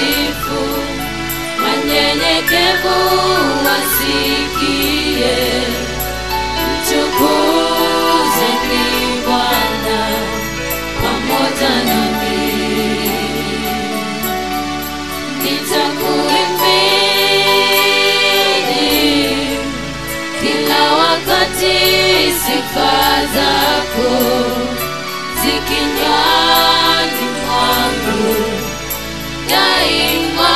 nitakusifu, wanyenyekevu wasikie, mtukuzeni Bwana pamoja nami, nitakuimbidi kila wakati sifa zako zikinywani mwangu daima.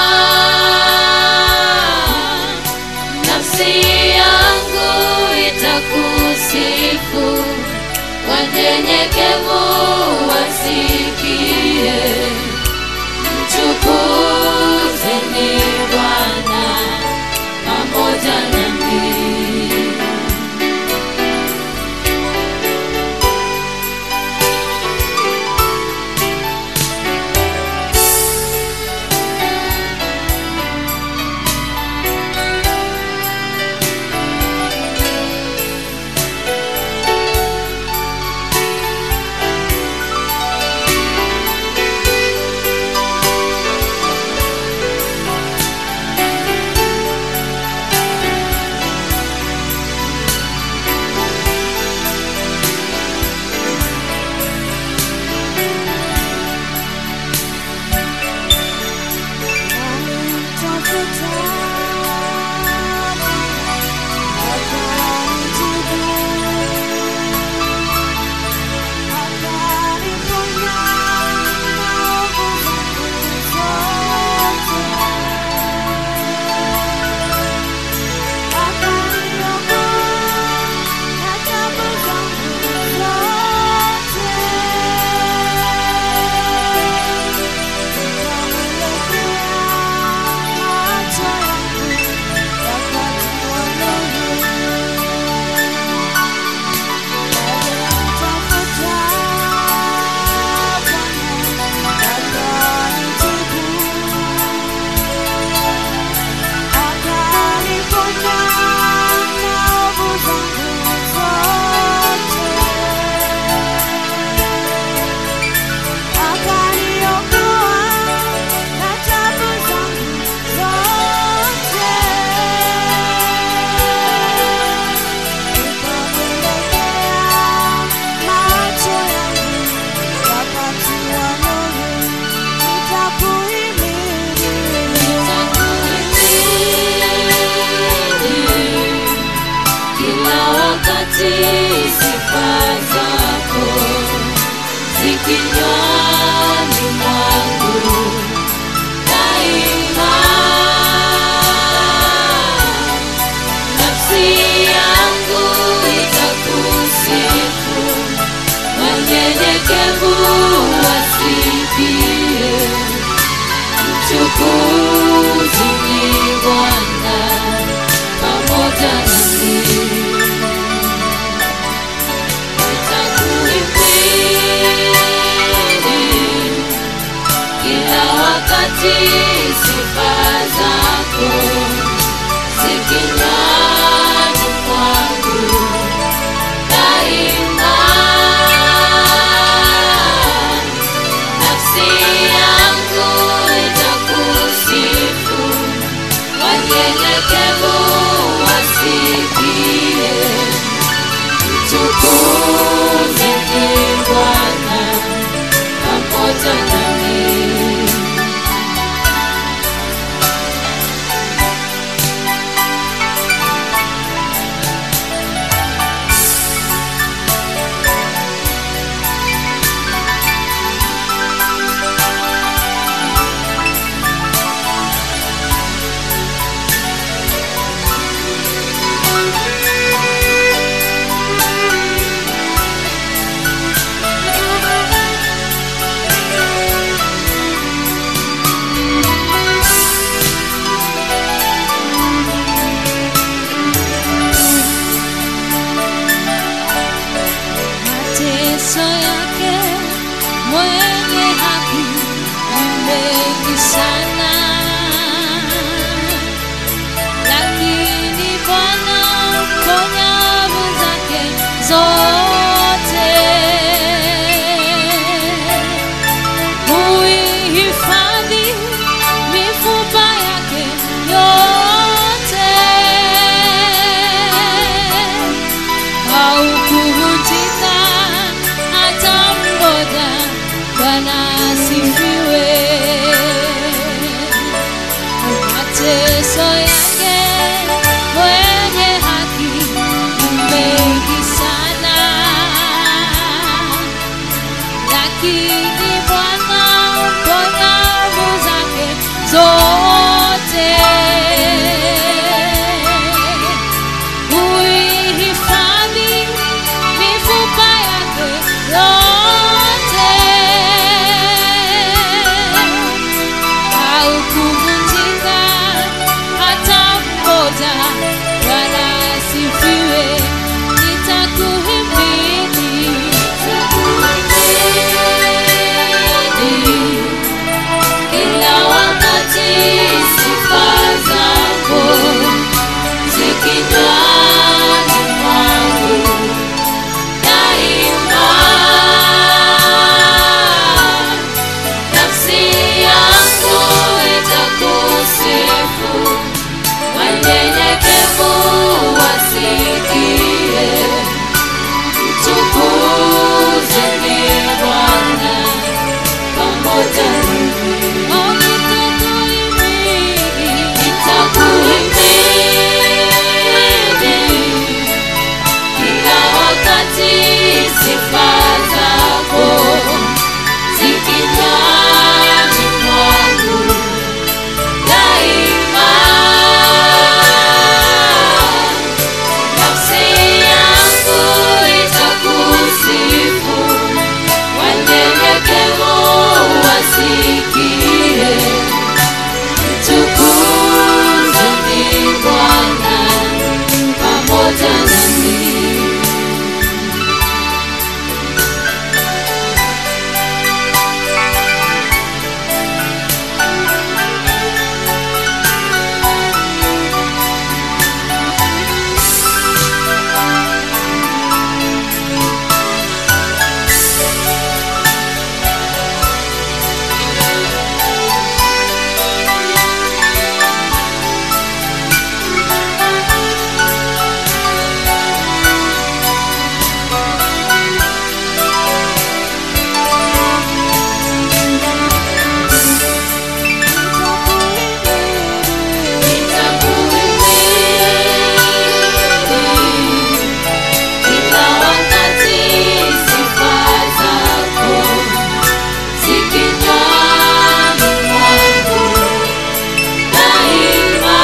Nafsi yangu itakusifu, wanyenyekevu wasikie, mtukuzeni Bwana pamoja nami. Kila wakati sifa zako zikinywani mwangu daima. Nafsi yangu itakusifu, wanyenyekevu wasikie, mtukuzeni Bwana pamoja nami. Nitakuimbidi kila wakati sifa zako zikinywani mwangu daima. Nafsi yangu itakusifu, wanyenyekevu wasikie, mtukuzeni Bwana pamoja nami. kuvunjika hata mmoja, wala asifiwe. Nitakuhimidi, nitakuhimidi kila wakati, sifa zako zikinywani mwangu daima. Nafsi yangu itakusifu, wanyenyekevu wasikie. Mtukuzeni Bwana pamoja nami. Oh, nitakuhimidi, nitakuhimidi kila wakati sifa zako zikinywani mwangu daima. Nafsi yangu itakusifu, wanyenyekevu wasikie. Mtukuzeni Bwana pamoja nami. Kila wakati sifa zako zikinywani mwangu daima.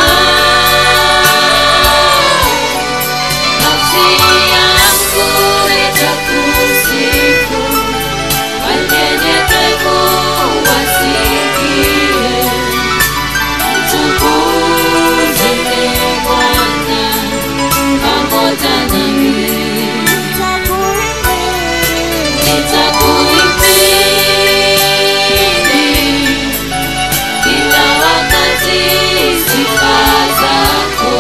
Nafsi yangu itakusifu, wanyenyekevu wasikie. Mtukuzeni Bwana pamoja nami. Nitakuhimidi kila wakati, sifa zako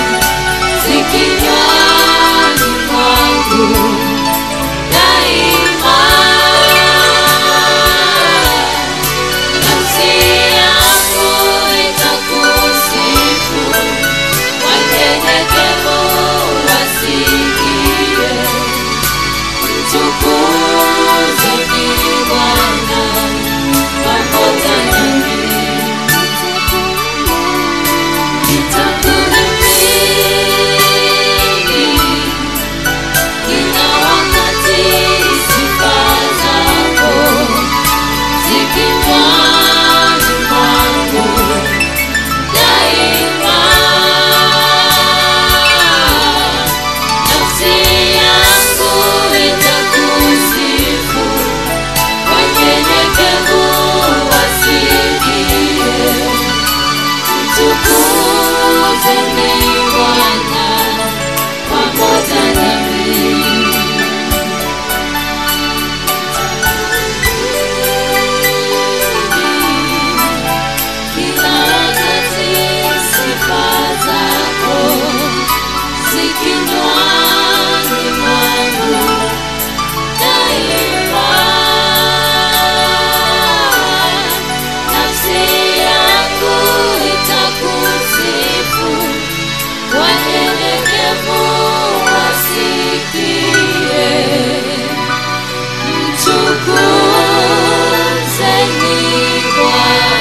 zikinywani mwangu daima. Nafsi yangu itakusifu, wanyenyekevu wasikie. Mtukuzeni Bwana pamoja nami. Nitakuhimidi kila wakati, sifa zako zikinywani mwangu daima. Nafsi yangu itakusifu, wanyenyekevu wasikie. Mtukuzeni Bwana pamoja nami. Kila wakati sifa zako zikinywani mwangu daima. Nafsi yangu itakusifu, wanyenyekevu wasikie. Mtukuzeni Bwana